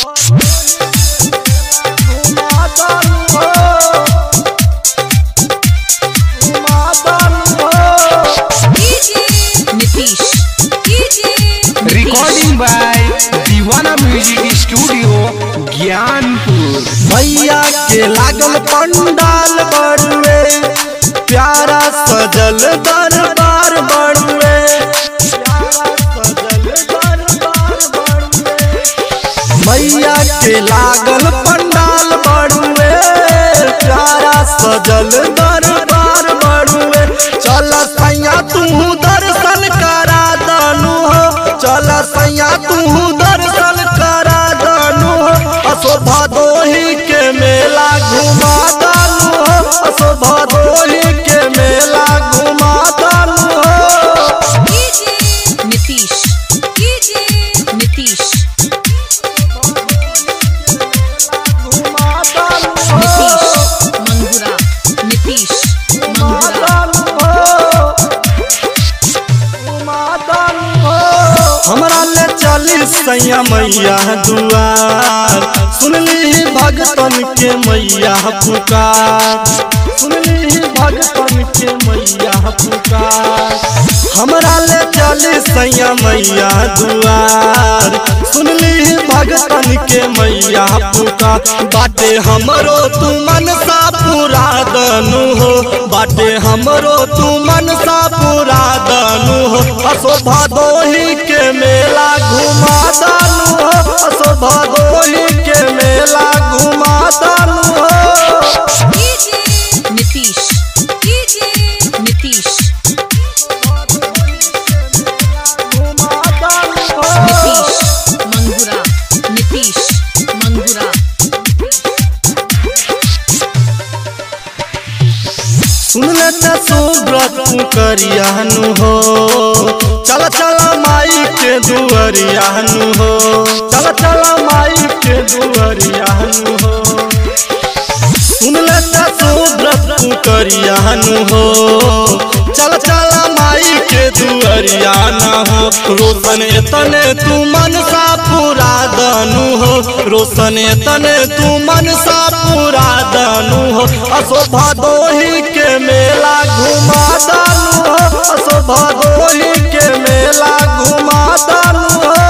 Nitish recording by दीवाना music studio Gyanpur भैया के लागल पंडाल बड़ुए प्यारा सजल दरबार बड़ुए मैया के लागल पंडाल बड़ुए प्यारा सजल दरबार बड़ुए चल सैया तू दर्शन करा दनु हो चल सैया तू दर्शन करा दनु हो असो भदोही के मेला घुमा दनु हो असो भदोही के मेला घुमा दनु हो नीतीश नीतीश घुमा दनु हो नीतीश मंगुरा नीतीश मंगुरा हमरा ले चली सैया मैया दुआर सुनली भगतन के मैया पुकार सुनली भगतन के मैया पुकार हमरा ले चली सैया मैया दुआर सुनली भगतन के मैया पुकार बाटे हमरो तू मनसा पूरा दनु हो बाटे हमरो तू मनसा पूरा दनु हो असो भदोही के मेला घुमा दनु हो असो भदोही के मेला घुमा दनु हो नीतीश नीतीश घुमा दनु हो नीतीश मंगुरा नीतीश मंगुरा सुन ले त सुब्रत करियानु हो चल चल माई के दुअरियानु हो चल चल माई के दुअरियानु हो सुन ले त सुब्रत करियानु हो चल चल माई के दुअरियाना हो रोशन तने तू मनसा पूरा दनु हो रोशन तने तू मनसा पूरा दनु हो असो भदोही के मेला घुमा दनु हो असो भदोही के मेला घुमा दनु हो